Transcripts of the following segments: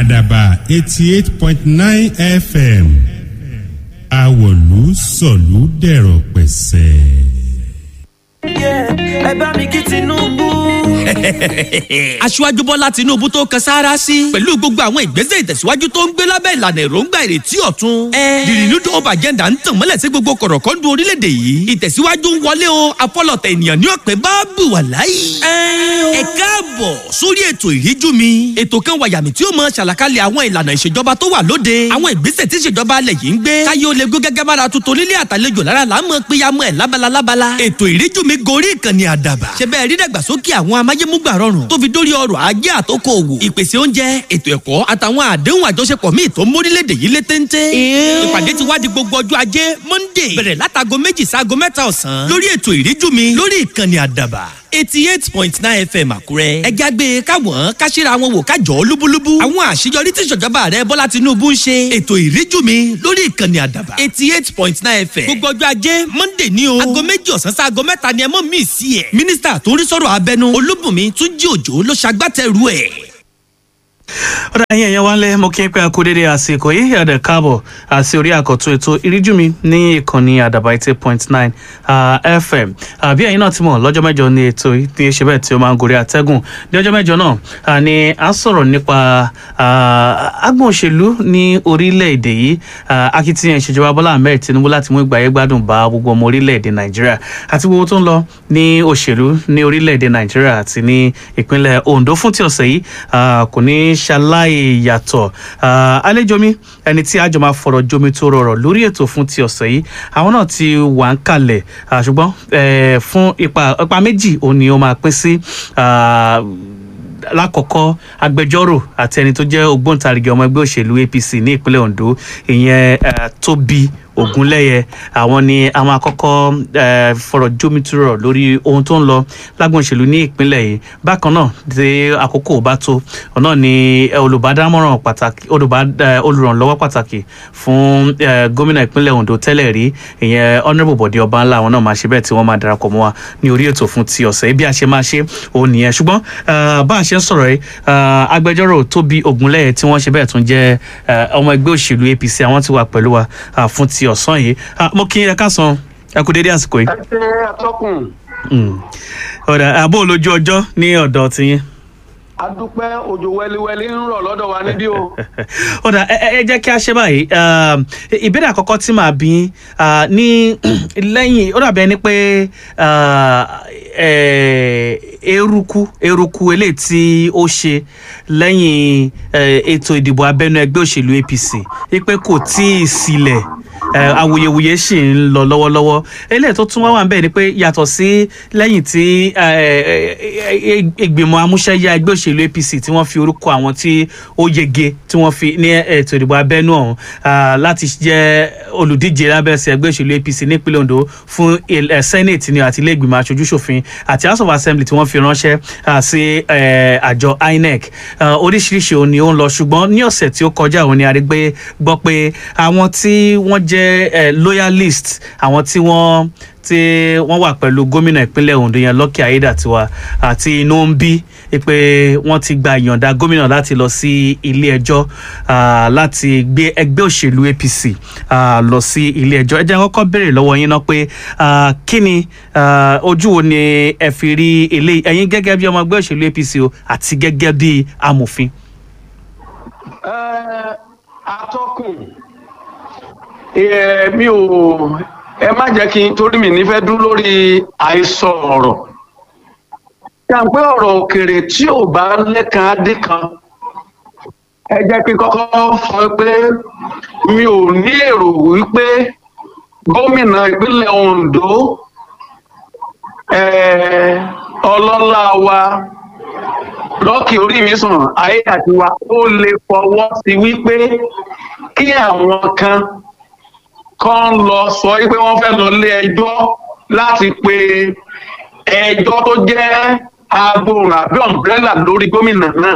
àdàbà eighty eight point nine fm àwọ̀lú sọ̀lú dẹ̀rọ̀ pẹ̀sẹ̀. ẹ bá mi kí tinubu. aṣíwájú bọ́lá tinubu tó kan sáárá sí pẹ̀lú gbogbo àwọn ìgbésẹ̀ ìtẹ̀síwájú tó ń gbé lábẹ́ ìlànà èròǹgbà ìrètí ọ̀tun. the renewed hope agenda ń tàn mọ́lẹ̀ sí gbogbo kọ̀rọ̀kọ́ndù orílẹ̀-èdè yìí ìtẹ̀síwájú ń wọlé o afọlọ̀tẹ̀ ènìyàn ní ọ̀pẹ bá bù wà láyé. ẹ káàbọ̀ sórí ètò ìríjú mi ètò kan wàyàmì tí ó mọ ṣàlàkalẹ̀ àwọn ìlànà ìṣèjọba tó wà lóde àwọn ìgbésẹ̀ tí ìṣèjọba alẹ̀ yìí ń gbé káyé ó lè gbé gẹ́gẹ́ bára tuntun nílé àtàlejò lára là ń mọ péyàmọ́ ẹ̀ lábala lábala ètò ìríjú mi gorí ìkànnì àdàbà ṣe bẹ́ẹ̀ rí dàgbàsókè àwọn amáyémúgbà rọrùn tó fi dórí ọrọ̀ ajé àtòkò òwò ìpèsè oúnjẹ ètò ẹ̀kọ́ àtàwọn àdéhùn àjọṣepọ̀ míì tó ń mórílẹ̀‐èdè yìí lé téńté. ìpàdé ti wá di gbogbo ọjọ́ ajé monday bẹ̀rẹ̀ látago méjì sáago mẹ́ta ọ̀sán lórí ètò ìríjú mi lórí ìkànnì àdàbà eighty eight point nine fm àkúrẹ́. ẹ jágbe káwọn káṣíra wọn wò kájọ lúbúlúbú. àwọn àṣeyọrí tí ìṣèjọba rẹ bọ́lá tinubu ń ṣe. ètò ìríjú mi lórí ìkànnì àdàbà eighty eight point nine fm. gbogbo ọjọ́ ajé monday ní o. aago méjì ọ̀sán sí aago mẹ́ta ni ẹ mọ̀ mí sí ẹ̀. mínísítà tó ń rí sọ̀rọ̀ abẹnú olúbùnmi túnjí òjò ló ṣagbátẹrù ẹ̀ ọ̀dà yẹn yẹn wá lẹ́ mo kí n pé akú dédé àsìkò yìí ẹ̀dẹ̀ káàbọ̀ àti orí àkọ́tún ètò ìríjú mi ní ìkànnì àdàbà eighty point nine fm àbí ẹ̀yin náà ti mọ̀ lọ́jọ́ mẹ́jọ ní ètò ní ṣe bẹ́ẹ̀ tí ó máa ń gorí àtẹ́gùn ní ọjọ́ mẹ́jọ náà ni a sọ̀rọ̀ nípa agbọ̀n òṣèlú ní orílẹ̀-èdè yìí akitiyan ìṣèjọba bọ́lá ahmed tinubu láti mú ìgbàyé gbádùn bá gbogbo ọmọ orílẹ̀-èdè nàìjíríà àti gbogbo tó ń lọ ní òṣèlú ní orílẹ̀-èdè nàìjíríà àti ní ìpínlẹ̀ ondo fún ti ọ̀sẹ̀ yìí kò ní ṣaláì yàtọ̀ àlejò mi ẹni tí àjọ máa fọ̀rọ̀ jomi tó rọrọ̀ lórí ètò fún ti ọ̀sẹ̀ yìí àwọn náà ti wà ń kalẹ̀ ṣùgbọ́n fún ipa ipa méjì òun ni ó máa pín sí lákọ̀ọ́kọ́ agbẹjọ́rò àti ẹni tó jẹ́ ògbóǹtarìgì ọmọ ẹgbẹ́ òṣèlú apc ní ìpínlẹ̀ ondo ìyẹn tóbi ogunlẹyẹ àwọn ni àwọn àkọ́kọ́ fọ̀rọ̀ jómitúrọ̀ lórí ohun tó ń lọ lágbọn òṣèlú ní ìpínlẹ̀ yìí bákan náà tí àkókò bá tó ọ̀nà ni olùbádámọ̀ràn pàtàkì olùrànlọ́wọ́ pàtàkì fún gómìnà ìpínlẹ̀ ondo tẹ́lẹ̀ rí ìyẹn honourable bọ̀dé ọba ńlá àwọn náà máa ṣe bẹ́ẹ̀ tí wọ́n máa darapọ̀ mọ́ wa ní orí ètò fún ti ọ̀sẹ̀ bí a ṣe máa ṣe òun nìyẹn ṣùgbọ́n bá a ṣe ń sọ̀rọ̀ yìí agbẹjọ́rò tóbi ogunlẹyẹ tí wọ́n ṣe bẹ́ẹ̀ tún jẹ́ ọmọ ẹgbẹ́ òṣèlú apc àwọn ti wà pẹ̀lú wa fún ti ọ̀sán yìí mo kí ẹ káàsán ẹ kú dédé àsìkò yìí. ẹ ṣe atọ́kùn. ọ̀dà àbó olójú ọjọ́ ní ọ̀dọ̀ tiyín. a dúpẹ́ òjò wẹ́líwẹ́lí ń rọ̀ lọ́dọ̀ wa níbí o. ọ̀dà ẹ jẹ́ kí a ṣe báyìí ìbéèrè àkọ́kọ́ tí màá bí ní lẹ́yìn ó dàbí ẹni pé eruku eruku eléyìí tí ó ṣe lẹ́yìn ètò ìdìbò abẹ́nú ẹgbẹ́ òṣèlú apc wípé kò tí ì sílẹ̀ awuyewuye sì ń lọ lọ́wọ́lọ́wọ́ eléyìí tó tún wá wà ń bẹ̀ ni pé yàtọ̀ sí lẹ́yìn tí ìgbìmọ̀ amúṣẹ́yà ẹgbẹ́ òṣèlú apc tí wọ́n fi orúkọ àwọn tí ó yege tí wọ́n fi ní ètò ìdìbò abẹ́nú ọ̀hún láti jẹ́ olùdíje lábẹ́sẹ̀ ẹgbẹ́ òṣèlú apc nípínlẹ̀ ondo fún senate ni àti ilé ìgbìmọ̀ aṣojú ṣòfin àti house of assembly tí wọ́n fi ránṣẹ́ sí àjọ inec oríṣiríṣi òun ni ó ń lọ ṣùgbọ́n ní ọ̀sẹ̀ tí ó kọjá òun ni a rí gbé gbọ́ pé àwọn tí wọ́n jẹ́ loyalist àwọn tí wọ́n tí wọ́n wà pẹ̀lú gómìnà ìpínlẹ̀ ondo yẹn lọ́kì ayédàtiwa àti inú ń bí pé wọ́n ti gba ìyọ̀ǹda gómìnà láti lọ sí ilé ẹjọ́ láti gbé ẹgbẹ́ òṣèlú apc lọ sí ilé ẹjọ́ ẹ jẹ́ kọ́kọ́ béèrè lọ́wọ́ yín náà pé kí ni ojú wo ni ẹ fi rí eléyìí ẹ̀yin gẹ́gẹ́ bí ọmọ ẹgbẹ́ òṣèlú apc o àti gẹ́gẹ́ bí amòfin. atọ́kùn mi ò ẹ má jẹ́ kí n torí mi nífẹ̀ẹ́ dún lórí àìsàn ọ̀rọ̀ yàgbé ọ̀rọ̀ òkèrè tí ò bá lẹ́kan adé kan ẹ jẹ́ kí n kọ́kọ́ sọ pé mi ò ní èrò wípé gómìnà ìpínlẹ̀ ondo ọlọ́lá wa lọ́kì orí mi sàn ayé àti wa ó lè fọwọ́ sí wípé kí àwọn kan kan lọ sọ wípé wọ́n fẹ́ lọ lé ẹjọ́ láti pe ẹjọ́ tó jẹ́ agbóhùn àbí ọ̀nbrẹ́là lórí gómìnà náà.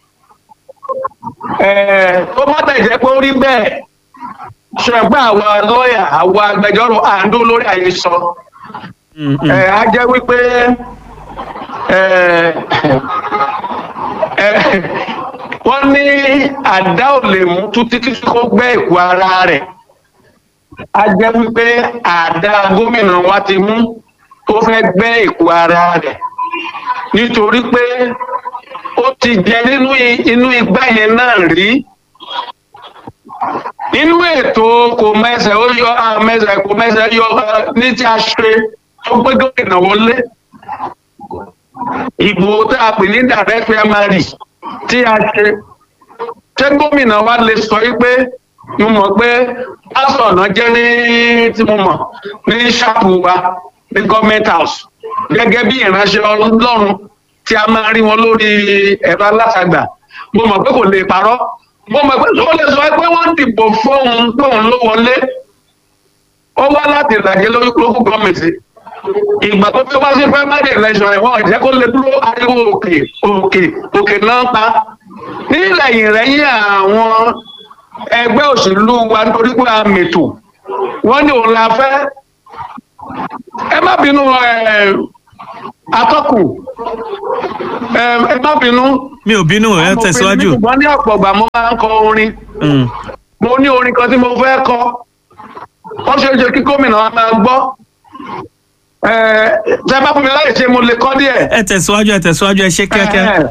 tó bá tẹ̀ jẹ́ pé ó rí bẹ́ẹ̀ ṣùgbọ́n àwa lọ́ọ̀yà àwa agbẹjọ́rò àǹdó lórí àhesọ. á jẹ́ wípé wọ́n ní àdá ò lè mú tú títí tí kò gbẹ́ ìkú ara rẹ̀ a jẹ́ wípé àdá gómìnà wa ti mú tó fẹ́ gbẹ́ ìkú ara rẹ̀ nítorí pé ó ti jẹ nínú i- inú igbá yẹn náà rí nínú ètò kò mẹsẹ̀ ó yọ àmẹsẹ̀ kò mẹsẹ̀ yọ eh, ní tí a ṣe tó gbé gómìnà wọlé ìbò tá a pè ní direct primary tí a ṣe ṣé gómìnà wa lè sọ yí pé mo mọ̀ pé pásọ̀ náà jẹ́ ní tí mo mọ̀ ní ṣáàpù wa ní government house gẹ́gẹ́ bí ìránṣẹ́ ọlọ́run tí a máa rí wọn lórí ẹ̀rọ alátagbà mo mọ̀ pé kò lè parọ́ mo mọ̀ pé ó lè sọ pé wọ́n dìbò fóun tóun ló wọlé ó wá láti ìlàjẹ lórí local government ìgbà tó fi wá sí primary election ẹ̀ wọ́n jẹ́ kó lè dúró ariwo òkè òkè òkè náà pa nílẹ̀ ìrẹ́yìn àwọn ẹgbẹ́ òṣèlú wa nítorí pé a mètò wọ́n ní òun la fẹ́ ẹ má bínú ẹ atọ́kù ẹ ẹ má bínú. mi ò bínú ẹ tẹ̀síwájú. ṣùgbọ́n ní ọ̀pọ̀ ìgbà mo máa ń kọ orin Mm. mo ní orin kan tí mo fẹ́ kọ wọ́n ṣe é ṣe kí gómìnà wa máa gbọ́ ẹ tẹ bá fún mi láì ṣe mo lè kọ́ díẹ̀. ẹ tẹ̀síwájú ẹ tẹ̀síwájú ẹ ṣe kíákíá. Ẹ,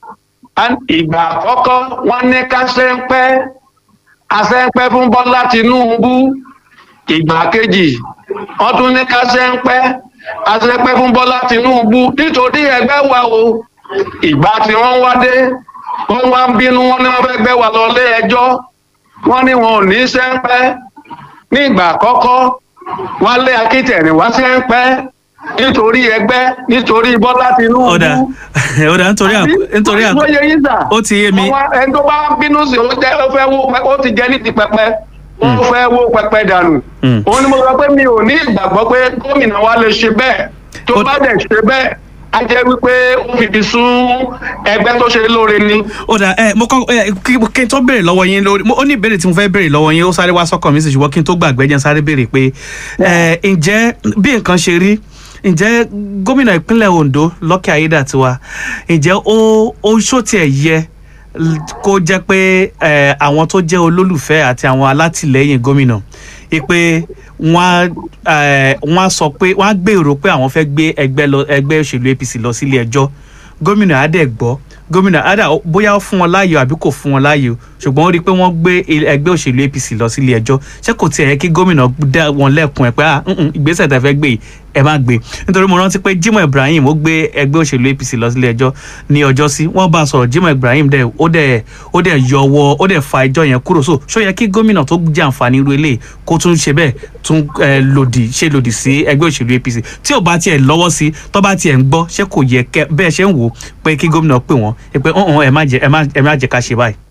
ẹ, ìgbà àkọ́kọ́ wọ́n ní ká ṣe ń pẹ́ àṣẹ ń pẹ́ fún bọ́lá tìǹbù ìgbà kejì wọ́n tún ní ká ṣe ń pẹ́ àṣẹ pẹ́ fún bọ́lá tìǹbù nítorí ẹgbẹ́ wa o ìgbà tí wọ́n wá dé wọ́n wá ń bínú wọn ní wọ́n fẹ́ gbé wa lọ lé ẹjọ́ wọ́n ní wọn ò ní ṣe ń pẹ́ ní ìgbà àkọ́kọ́ wọ́n lé akítẹ̀rìn wá ṣe ń pẹ́ nítorí ẹgbẹ́ nítorí bọ́lá tìǹbù ọ̀dà ọ̀dà nítorí àpò nítorí àpò ó yẹ yín sà. ó ti yé mi. Àwọn ẹni tó bá bínú sí ó jẹ́ ó fẹ́ wó pẹ- ó ti jẹ́ ní ti pẹpẹ ó fẹ́ wó pẹpẹ dànù. Mm. òun ni mo sọ pé mi ò ní ìgbàgbọ́ pé gómìnà wa lè ṣe bẹ́ẹ̀ tó Ó- bá dẹ̀ ṣe bẹ́ẹ̀ á jẹ́ wípé ó fìdí sún ẹgbẹ́ tó ṣe lóore ni. ó dà ẹ mo kọ ẹ kí kí n tó béèrè lọ́wọ́ yín lórí mo- ó ní ìbéèrè tí mo fẹ́ béèrè lọ́wọ́ yín ó sáré wá sọ́kàn mi sì ṣùgbọ́n kí n tó gbàgbé jẹ́ n sáré béèrè pé ẹ ǹjẹ́ bí nǹkan ṣe rí ǹjẹ́ gómìnà ìpínlẹ̀ Ondo Lucky Aiyedatiwa ǹjẹ́ ó ó ṣó tiẹ̀ yẹ l- kó jẹ́ pé ẹ àwọn tó jẹ́ olólùfẹ́ àti àwọn alátìlẹ́yìn gómìnà ipe wọ́n á ẹ, wọ́n á sọ pé wọ́n á gbèrò pé àwọn fẹ́ gbé ẹgbẹ́ lọ ẹgbẹ́ òṣèlú APC lọ sílé ẹjọ́ gómìnà adẹ gbọ́ gómìnà adẹ bóyá ó fún wọn láàyò àbí kò fún wọn láàyò ṣùgbọ́n ó rí i pé wọ́n gbé il- ẹgbẹ́ òṣèlú APC lọ sílé ẹjọ́ ṣé kò tiẹ̀ yẹ kí gómìnà dá wọn lẹ́kùn ẹ̀ pé ah mm, mm, ìgbésẹ̀ tẹ́ fẹ́ gbé yìí ẹ má gbé nítorí mo rántí pé Jimoh Ibrahim ó gbé ẹgbẹ́ òṣèlú APC lọ sílé ẹjọ́ ní ọjọ́ sí wọ́n bá a sọ̀rọ̀ Jimoh Ibrahim dẹ̀ ó dẹ̀ ó dẹ̀ yọ ọwọ́ ó dẹ̀ fa ẹjọ́ yẹn kúrò so ṣó yẹ kí gómìnà tó jẹ àǹfààní irú eléyìí kó tún ṣe bẹ́ẹ̀ tún ẹ, lòdì ṣe lòdì sí ẹgbẹ́ òṣèlú APC tí ò bá tiẹ̀ lọ́wọ́ sí tó bá tiẹ̀ ń gbọ́ ṣé kò yẹ kẹ bẹ́ẹ̀ ṣe ń wò ó pé kí gómìnà pè wọ́n ẹ pé ọ̀hún ẹ má jẹ ẹ má ẹ má jẹ ká ṣe báyìí.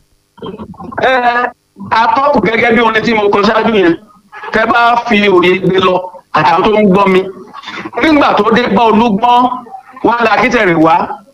ẹ atọ́kù gẹ́gẹ́ bí orin tí mo kọ ṣáájú yẹn tẹ bá fi òye gbé lọ àtàwọn tó ń gbọ́ mi nígbà tó dé gbọ́ olúgbọ́n wọn lé akítẹ̀rẹ̀ wá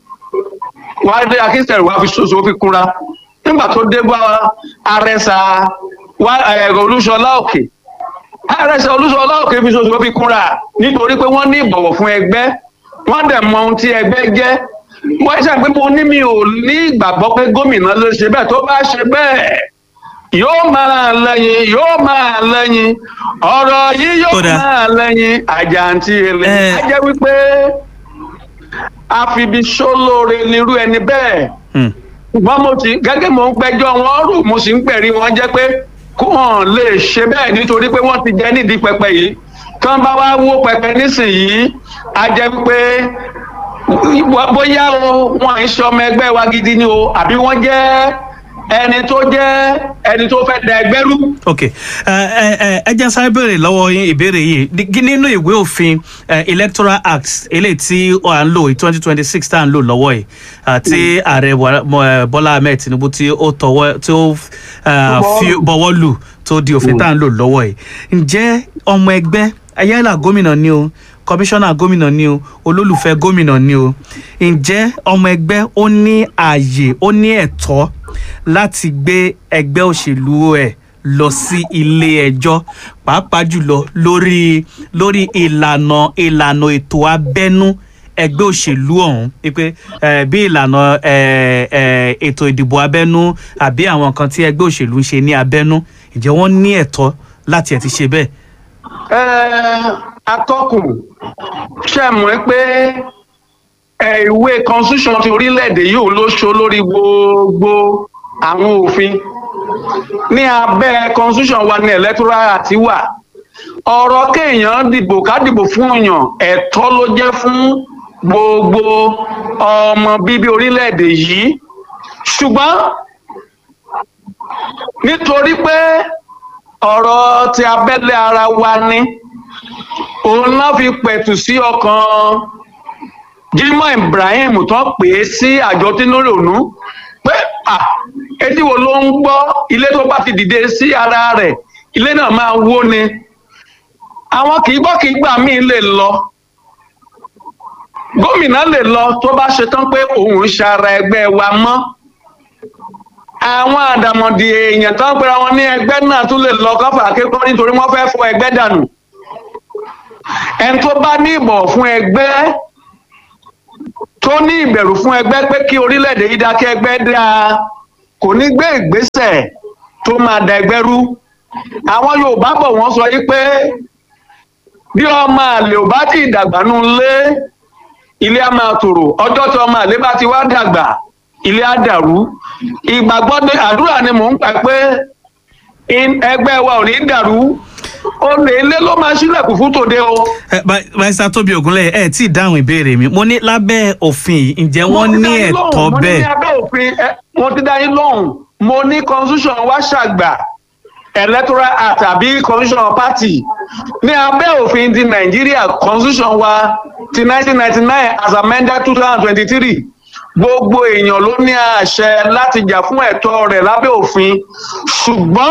wọn lé akítẹ̀rẹ̀ wá fi ṣoṣo fi kúra nígbà tó dé gbọ́ arẹsà wá ẹ̀rọ olúṣọlá òkè arẹsà olúṣọlá òkè fi ṣoṣo fi kúra nítorí pé wọ́n ní ìbọ̀wọ̀ fún ẹgbẹ́ wọ́n dẹ̀ mọ ohun tí ẹgbẹ́ jẹ́ wọ́n ṣe pé mo ní mi ò ní ìgbàgbọ́ pé gómìnà ló ṣe bẹ́ẹ̀ tó bá ṣe bẹ́ẹ̀ yóò máa lẹ́yìn yóò máa lẹ́yìn ọ̀rọ̀ yìí yóò Kódà. máa lẹ́yìn àjàǹtí èlé Eh. á jẹ́ wípé àfibi sólóore nírú ẹni bẹ́ẹ̀ Hmm. ṣùgbọ́n mo ti gẹ́gẹ́ mo ń gbẹ́jọ́ wọn rò mo sì ń pẹ̀rí wọn jẹ́ pé kó hàn lè ṣe bẹ́ẹ̀ nítorí pé wọ́n ti jẹ́ nídìí pẹpẹ yìí tí wọ́n bá wá wó pẹpẹ nísìnyìí á jẹ́ wípé wá- bóyá o wọn à ń ṣe ọmọ ẹgbẹ́ wa gidi ni o àbí wọ́n jẹ́ ẹni tó jẹ́ ẹni tó fẹ́ da ẹgbẹ́ rú. ok ẹ ẹ ẹ ẹ jẹ́ sáré béèrè lọ́wọ́ yín ìbéèrè yìí Ní- nínú ìwé òfin eh, electoral act eléyìí tí à ń lò twenty twenty six tá à ń lò lọ́wọ́ yìí àti ààrẹ Buhari- Mo- eh, Bọ́lá Ahmed Tinubu tí ó tọwọ́ tí ó eh, Bọ́wọ́ fi lù. bọwọ́ lù tó di òfin tá à ń lò lọ́wọ́ yìí ǹjẹ́ ọmọ ẹgbẹ́ ayélujára gómìnà ni o kọmíṣánná gómìnà ni o olólùfẹ́ gómìnà ni o ǹjẹ́ ọmọ ẹgbẹ́ ó ní ààyè ó ní ẹ̀tọ́ láti gbé ẹgbẹ́ òṣèlú ẹ̀ lọ sí ilé ẹjọ́ pàápàá jùlọ lórí lórí ìlànà ìlànà ètò abẹ́nú ẹgbẹ́ òṣèlú ọ̀hún wípé eh, bí ìlànà eh, eh, ètò ìdìbò abẹ́nú àbí àwọn nǹkan tí ẹgbẹ́ òṣèlú ń ṣe ní abẹ́nú ǹjẹ́ wọ́n ní ẹ̀tọ́ láti ẹ̀ ti ṣe bẹ́ẹ̀. Ẹ, atọ́kùn ṣe mọ̀ pé ẹ, ìwé constitution ti orílẹ̀-èdè yìí ló ṣo lórí gbogbo àwọn òfin ní abẹ́ constitution wa ní electoral act wà ọ̀rọ̀ kéèyàn dìbò ká dìbò fún èèyàn ẹ̀tọ́ ló jẹ́ fún gbogbo ọmọ bíbí orílẹ̀-èdè yìí ṣùgbọ́n nítorí pé ọ̀rọ̀ ti abẹ́lé ara wa ni òun náà fi pẹ̀tù sí ọkàn Jimoh Ibrahim tó pè é sí àjọ tínúrònú pé à etí wo ló ń gbọ́ ilé tó bá ti dìde sí ara rẹ̀ ilé náà máa wó ni àwọn kì í gbọ́ kì í gbà míì lè lọ gómìnà lè lọ tó bá ṣetán pé òun ń ṣara ẹgbẹ́ wa mọ́ àwọn àdàmọ̀dì èèyàn tó ń pera wọn ní ẹgbẹ́ náà tún lè lọ kọ́fà akẹ́kọ̀ọ́ nítorí wọ́n fẹ́ fọ ẹgbẹ́ dànù ẹni tó bá ní ìbọ̀ fún ẹgbẹ́ tó ní ìbẹ̀rù fún ẹgbẹ́ pé kí orílẹ̀-èdè yìí dákẹ́ ẹgbẹ́ dáa kò ní gbé ìgbésẹ̀ tó máa da ẹgbẹ́ rú àwọn Yorùbá bọ̀ wọ́n sọ yí pé bí ọmọ àlè ò bá ti dàgbà nù lé ilé á máa tòrò ọjọ́ tí ọmọ àlè bá ti wá dàgbà ilé á dàrú ìgbàgbọ́ ní àdúrà ni mò ń pa pé in- ẹgbẹ́ wa ò ní dàrú olè ilé ló máa ṣílẹ̀kùn fún tòde o. ẹ barista tóbi ògúnlẹ̀ ẹ tí ì dáhùn ìbéèrè mi mo ní lábẹ́ òfin yìí ǹjẹ́ wọ́n ní ẹ̀tọ́ mo ní bẹ́ẹ̀. ní abẹ́ òfin ẹ, mo ti dá yín lóhùn mo ní constitution wa ṣàgbà electoral act àbí constitution party ní abẹ́ òfin ti nàìjíríà constitution wa ti 1999 as amended 2023 gbogbo èèyàn ló ní àṣẹ láti jà fún ẹ̀tọ́ rẹ̀ lábẹ́ òfin ṣùgbọ́n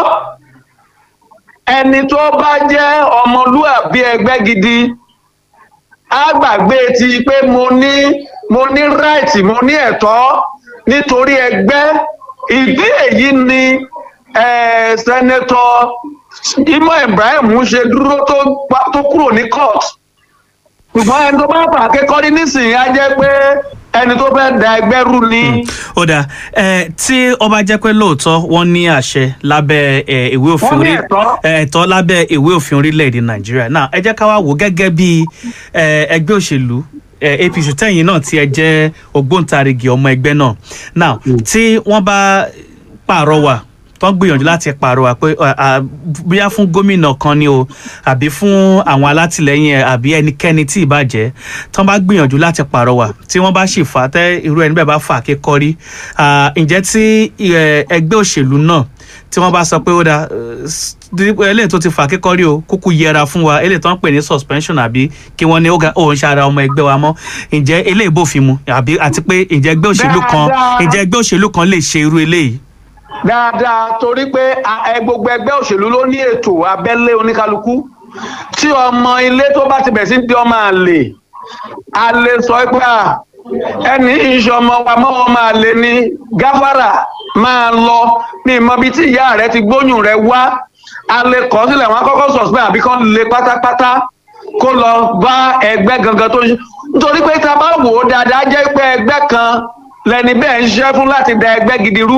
ẹni tó bá jẹ́ ọmọlúàbí ẹgbẹ́ gidi á gbàgbé ti pé mo ní mo ní right mo ní ẹ̀tọ́ nítorí ẹgbẹ́ ìdí èyí ni eh, sẹ́nẹ́tọ̀ Jimoh Ibrahim ṣe dúró tó pa- tó kúrò ní court ṣùgbọ́n ẹni tó bá fà kékọ́rí nísìnyí á jẹ́ pé ẹni tó fẹ́ da ẹgbẹ́ rú ni. ó dáa ẹ tí ó bá jẹ́ pé lóòótọ́ wọ́n ní àṣẹ lábẹ́ ẹ, ìwé òfin Wọ́n ní orí- ẹ̀tọ́. ẹ, ẹ̀tọ́ lábẹ́ ìwé òfin orílẹ̀-èdè nàìjíríà náà ẹ jẹ́ ká wá wò ó gẹ́gẹ́ bí ẹ, ẹgbẹ́ òṣèlú ẹ, apc tẹ̀yìn náà tí ẹ jẹ́ ògbóǹtarìgì ọmọ ẹgbẹ́ náà now tí wọ́n bá pàrọwà tó ń gbìyànjú láti pàrọwà pé à, à, bóyá fún gómìnà kan ni o àbí fún àwọn alátìlẹyìn ẹ àbí ẹnikẹ́ni tí ì bá jẹ́ tó ń bá gbìyànjú láti pàrọwà tí wọ́n bá sì fà á tẹ́ irú ẹni bẹ́ẹ̀ bá fà á kékọ́rí à, ǹjẹ́ tí ẹ, ẹgbẹ́ òṣèlú náà tí wọ́n bá sọ pé ó dáa ẹ, eléyìí tó ti fà á kékọ́rí o kúkú yẹra fún wa eléyìí tó ń pè ní suspension àbí kí wọ́n ní ó ga òun ṣe ara ọmọ ẹgbẹ́ wa mọ́ ǹjẹ́ eléyìí bófin mu àbí àti pé ǹjẹ́ ẹgbẹ́ òṣèlú kan Dáadáa. ǹjẹ́ ẹgbẹ́ òṣèlú kan lè ṣe irú eléyìí dáadáa torí pé a- ẹ, gbogbo ẹgbẹ́ òṣèlú ló ní ètò abẹ́lé oníkálukú tí ọmọ ilé tó bá ti bẹ̀ sí di ọmọ àlè a lè sọ pé à ẹni iṣẹ́ ọmọ wa mọ́ ọmọ àlè ni gáfárà máa lọ ní ìmọ̀bi tí ìyá rẹ ti gbóyún rẹ wá a lè kọ́ sílẹ̀ wọn kọ́kọ́ suspend àbí kán lè pátápátá kó lọ bá ẹgbẹ́ gangan tó ń ṣe nítorí pé tá a bá wò ó dáadáa jẹ́ pé ẹgbẹ́ kan lẹni bẹ́ẹ̀ ń ṣiṣẹ́ fún láti da ẹgbẹ́ gidi rú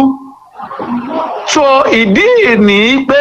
so ìdí ní pé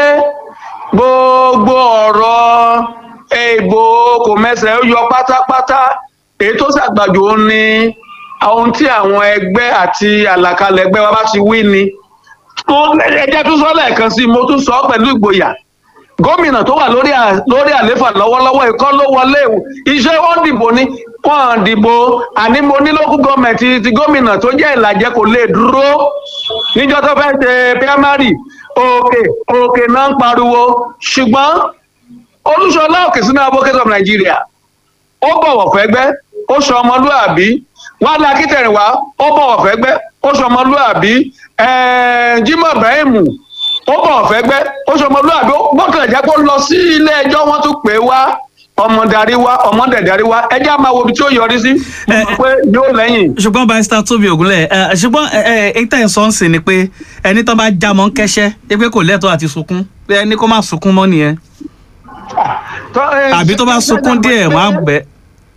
gbogbo ọ̀rọ̀ ìbò kò mẹsẹ̀ ó yọ pátápátá èyí tó ṣàgbàjò ó ní ohun tí àwọn ẹgbẹ́ àti àlàkalẹ̀ ẹgbẹ́ wa bá ti wí ni mo ẹjẹ́ tún sọ lẹ́ẹ̀kan sí i mo tún sọ ọ́ pẹ̀lú ìgboyà gómìnà tó wà lórí à- lórí àléfà lọ́wọ́lọ́wọ́ ìkọ́ ló wọlé o iṣẹ́ wọn dìbò ni wọn dìbò àní mo ní lókù gọọmẹ̀ntì ti gómìnà tó jẹ́ ìlàjẹ kò lè dúró níjọ́ tó fẹ́ ṣe primary òkè òkè náà ń pariwo ṣùgbọ́n olúṣọlá òkè sínú advocate of Nigeria ó bọ̀wọ̀ fẹ́gbẹ́ ó sọ ọmọlúàbí wàhálà akítẹ̀rìn wá ó bọ̀wọ̀ fẹ́gbẹ́ ó sọ ọmọlúàbí ẹ̀ẹ́n Jimoh Ibrahim ó bọ̀wọ̀ fẹ́gbẹ́ ó sọ ọmọlúàbí ó gbọ́kànlá jẹ́ kó lọ sí ilé ẹjọ́ wọ́n tún pè é wá ọmọ darí wá ọmọ dẹ̀ darí wá ẹjẹ́ á máa wo ibi tí ó yọrí sí mo mọ̀ pé yóò lẹ́yìn. ṣùgbọ́n barista tóbi ògúnlẹ̀ ẹ, ṣùgbọ́n ẹ, ẹ, èyí tẹ̀ ń sọ ń sìn ni pé ẹni tó bá já mọ́ ń kẹ́ṣẹ́ ẹ pé kò lẹ́tọ̀ọ́ àti sunkún pé ẹni kó má sunkún mọ́ nìyẹn Tó- ẹ, àbí tó bá sunkún díẹ̀ wọ́n á bẹ̀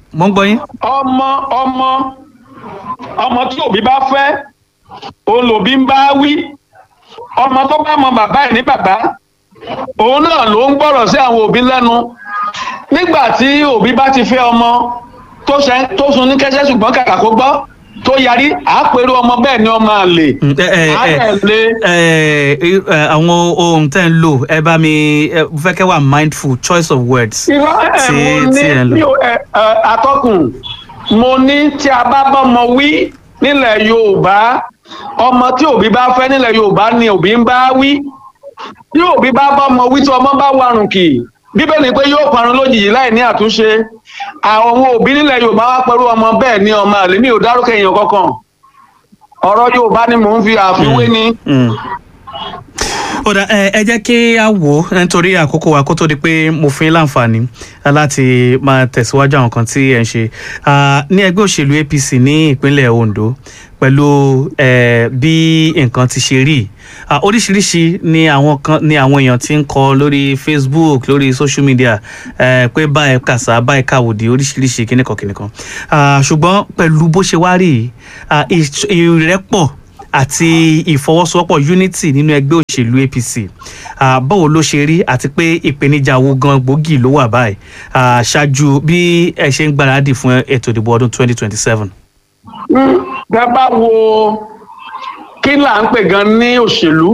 mo ń gbọ́ yín. ọmọ ọmọ ọmọ tí òbí bá fẹ́ òun lòbí ń bá wí ọmọ tó bá mọ bàbá ẹ̀ ní bàbá òun náà ló ń gbọ́rọ̀ sí àwọn òbí lẹ́nu nígbà tí òbí bá ti fẹ́ ọmọ tó ṣe tó sun ní kẹ́sẹ́ ṣùgbọ́n kàkà kó gbọ́ tó yarí àápẹ̀rù ọmọ bẹ́ẹ̀ ni ọmọ àlè Mm, ẹ, ẹ, ẹ, àtẹ̀lé ẹ, ẹ, àwọn ohun tẹ́ ń lò ẹ bá mi ẹ, mo fẹ́ kẹ́ wà mindful choice of words. irọ́ ẹ̀ tí mo tí ẹ ń ní mi lò. ò ẹ ẹ, atọ́kùn mo ní tí a bá bọ́mọ wí nílẹ̀ yorùbá ọmọ tí òbí bá fẹ́ nílẹ̀ yorùbá ni òbí ń bá wí tí òbí bá bọ́mọ wí tí ọmọ bá warùn kì bíbélì pé yóò parun lójijì láì ní àtúnṣe àwọn òbí nílẹ̀ yorùbá wá pẹ̀lú ọmọ bẹ́ẹ̀ ni ọmọ àlè mi ò dárúkọ èèyàn kankan ọ̀rọ̀ yorùbá ni mò ń fi àfiwé ni. Mm. ó dà ẹ ẹ jẹ́ kí a wò ó nítorí àkókò wa kó tó di pé mo fún yín láǹfààní láti máa tẹ̀síwájú àwọn kan tí ẹ̀ ń ṣe Ah, ní ẹgbẹ́ òṣèlú APC ní ìpínlẹ̀ Ondo pẹ̀lú eh, bí nǹkan ti ṣe rí Ah, oríṣiríṣi ni àwọn kan ni àwọn èèyàn ti ń kọ lórí Facebook lórí social media eh, pé báyìí kàṣà báyìí kàwòdì oríṣiríṣi kíníkan kíníkan Ah, ṣùgbọ́n pẹ̀lú bó ṣe wá rí yìí, ah, ìṣ- ìrẹ́pọ̀ àti ìfọwọ́sowọ́pọ̀ unity nínú ẹgbẹ́ òṣèlú APC Ah, báwo ló ṣe rí àti pé ìpèníjà wo gan gbòógì ló wà báyìí Ah, ṣáájú bí ẹ ṣe ń gbáradì fún ètò ìdìbò ọdún 2027. bẹ́ẹ̀ bá wo kí là ń pè gan ní òṣèlú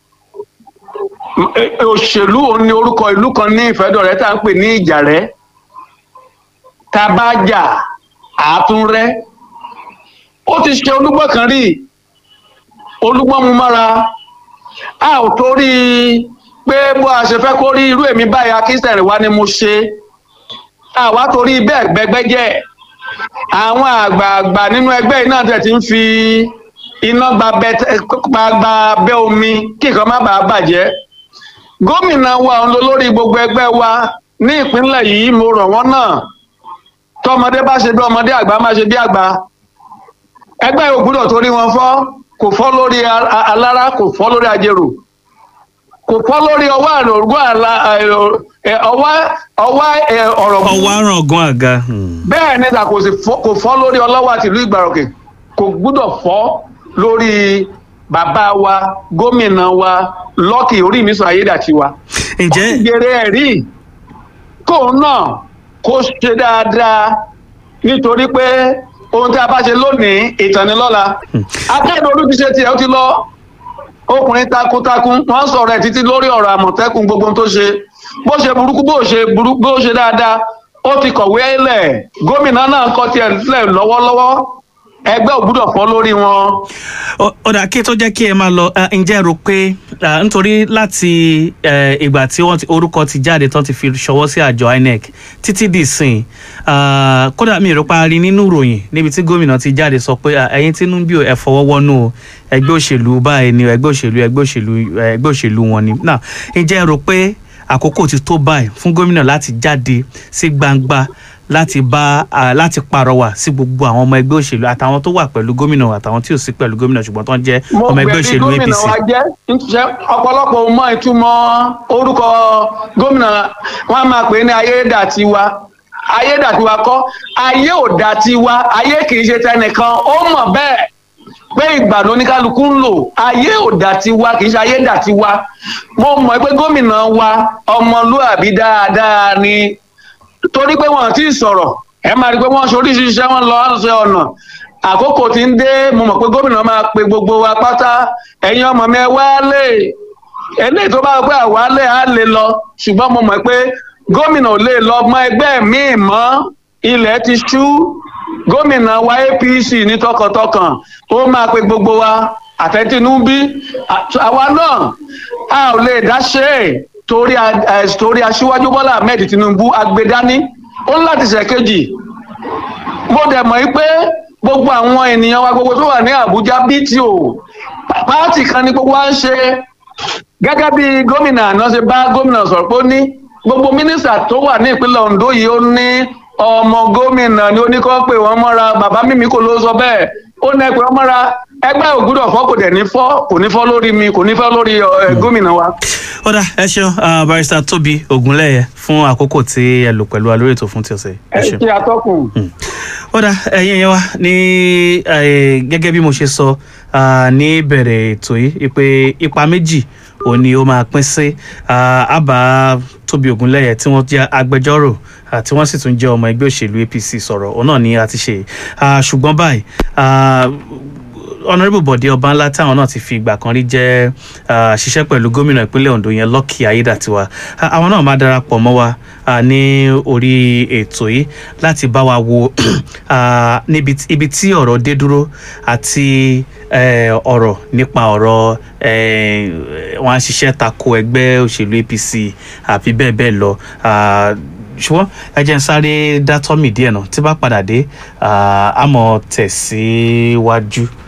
Eh, òṣèlú òun ni orúkọ ìlú kan ní ìfẹ́dọ̀rẹ́ tá à ń pè ní ìjàrẹ́ tá a bá jà àátúnrẹ́ ó ti ṣe olúgbọ́n kan rí olúgbọ́n mu mọ́ra a ò torí pé bó a ṣe fẹ́ kó rí irú èmi báyìí akínsẹ̀rìn wá ni mo ṣe àwa torí bẹ́ẹ̀ gbẹgbẹ́ jẹ́ àwọn àgbààgbà nínú ẹgbẹ́ yìí náà tẹ̀ ti ń fi iná gba bẹ- gba gba bẹ́ omi kí nǹkan má bàa bàjẹ́ gómìnà wa òun ló lórí gbogbo ẹgbẹ́ wa ní ìpínlẹ̀ yìí mo rọ̀ wọ́n náà tọmọdé bá ṣe bí ọmọdé àgbà má ṣe bí àgbà ẹgbẹ́ yóò gbúdọ̀ torí wọn fọ́ kò fọ́ lórí a- a- alára kò fọ́ lórí ajérò kò fọ́ lórí ọwọ́ àrògùn àlà ẹ, ọwọ́ ọwọ́ ẹ, ọ̀rọ̀ ọwọ́ àrùn ọ̀gán àga. Hmm. bẹ́ẹ̀ ni ta kò sì fọ́ kò fọ́ lórí ọlọ́wọ́ àti ìlú ìgbàròkè kò gbúdọ̀ fọ́ lórí bàbá wa gómìnà wa lọ́kì orí mi sọ ayédàtiwa. ǹjẹ́ gbèrè ẹ̀rí kóun náà kó ṣe dáadáa nítorí pé ohun tí a bá ṣe lónìí ìtànilọ́la akẹ́kọ̀ọ́ olú ti ṣe tiẹ̀ ó ti lọ ọkùnrin takuntakun wọ́n sọ̀rọ̀ ẹ̀ títí lórí ọ̀rọ̀ àmọ̀tẹ́kùn gbogbo ohun tó ṣe bó ṣe burúkú bó ṣe burú bó ṣe dáadáa ó ti kọ̀wé lẹ̀ gómìnà náà kọ́ tiẹ̀ lẹ̀ lọ́wọ́lọ́wọ́ ẹgbẹ́ ò gbúdọ̀ fọ́ lórí wọn. Ó- ó dà kí tó jẹ́ kí ẹ máa lọ ah, ǹjẹ́ ẹ rò pé ah, nítorí láti eh, ìgbà tí wọ́n ti orúkọ ti jáde tán ti fi ṣọwọ́ sí àjọ INEC títí di sìn ah, kódà mi ò rò pa rí nínú ìròyìn níbi tí gómìnà ti jáde sọ pé ah, ẹ̀yin Tinubu ẹ fọwọ́ wọnú o, ẹgbẹ́ òṣèlú báyìí ni o, ẹgbẹ́ òṣèlú ẹgbẹ́ òṣèlú eh, ẹgbẹ́ òṣèlú wọn ni náà ǹjẹ́ ẹ rò pé àkókò ti tó báyìí fún gómìnà láti jáde sí gbangba láti bá a láti pàrọwà sí gbogbo àwọn ọmọ ẹgbẹ́ òṣèlú àtàwọn tó wà pẹ̀lú gómìnà àtàwọn tí ò sí pẹ̀lú gómìnà ṣùgbọ́n tó ń jẹ́ mo ọmọ ẹgbẹ́ gbẹ̀bí òṣèlú gómìnà APC. wa jẹ́ nítorí ọ̀pọ̀lọpọ̀ ò mọ ìtumọ̀ orúkọ gómìnà wọn a máa pè é ní ayédàtiwa ayédàtiwa kọ́ ayé ò dàtiwa ayé kì í ṣe tẹnìkan ó mọ̀ bẹ́ẹ̀ pé ìgbà ló ní kálukú ń lò ayé ò dàtiwa kì í ṣe ayé dàtiwa mo mọ̀ pé gómìnà wa ọmọlúàbí dáadáa ni torí pé wọn ti sọ̀rọ̀ ẹ máa rí i pé wọ́n ṣe oríṣiríṣi iṣẹ́ wọn lọ ṣe ọ̀nà àkókò tí ń dé mo mọ̀ pé gómìnà máa pe gbogbo wa pátá ẹ̀yin ọmọ mi ẹ wálé eléyìí tó bá wọ pé àwálé á lè lọ ṣùgbọ́n mo mọ̀ pé gómìnà ò lè lọ mọ ẹgbẹ́ míì mọ́ ilẹ̀ ti ṣú gómìnà wa APC ní tọkàntọkàn ó máa pe gbogbo wa àtẹ̀tínúbí àwa náà a ò lè dá ṣe é torí a- eh, torí aṣíwájú bọ́lá ahmed tinubu agbedani ó ń láti ṣèkejì mo dẹ̀ mọ̀ yí pé gbogbo àwọn ènìyàn wa gbogbo tó wà ní àbújá bto pààtì kan ní gbogbo wa ń ṣe gẹ́gẹ́ bí gómìnà àná ṣe bá gómìnà sọ̀rọ̀ pé ó ní gbogbo mínísítà tó wà ní ìpínlẹ̀ ondo yìí ó ní ọmọ gómìnà ni ó ní kó pè wọ́n mọ́ra bàbá mímí kò ló sọ bẹ́ẹ̀ ó ní ẹ pè wọ́n mọ́ra ẹgbẹ́ ògúdọ̀ fọ́ kò dẹ̀ ní fọ́ kò ní fọ́ lórí mi kò ní fọ́ lórí ẹ, gómìnà wa. ó dà ẹ ṣeun ah, barrister tóbi ògúnlẹ̀yẹ fún àkókò tí ẹ lò pẹ̀lú wa lórí ètò fún ti ọ̀sẹ̀ yìí. ẹ ẹ ṣeun. ṣe atọ́kùn. ó dà ẹ̀yin yẹn wá ní eh, gẹ́gẹ́ bí mo ṣe sọ ah, ní ìbẹ̀rẹ̀ ètò yìí pé ipa méjì òun ni ó máa pín sí ah, àbá tóbi ògúnlẹ̀yẹ tí wọ́n jẹ́ agbẹjọ́rò ah, tí wọ́n sì tún jẹ́ ọmọ ẹgbẹ́ òṣèlú apc sọ̀rọ̀ òun náà ni a ti ṣe Ah, ṣùgbọ́n báyìí ah, honourable bọ̀dé ọbanlá táwọn náà ti fi ìgbà kan rí jẹ́ ah, ṣiṣẹ́ pẹ̀lú gómìnà ìpínlẹ̀ ondo yẹn lucky ayédàtiwa Ah, àwọn náà máa darapọ̀ mọ́ wa ah, ní orí ètò yìí láti bá wa wo ah, níbi tí- ibi tí ọ̀rọ̀ dé dúró àti eh, ọ̀rọ̀ nípa ọ̀rọ̀ eh, wọn á ṣiṣẹ́ tako ẹgbẹ́ òṣèlú apc àbí bẹ́ẹ̀ bẹ́ẹ̀ lọ Ah, ṣùgbọ́n ẹ jẹ́ n sáré dátọ́mì díẹ̀ náà tí bá padà dé ah, á mọ̀ tẹ̀síwájú.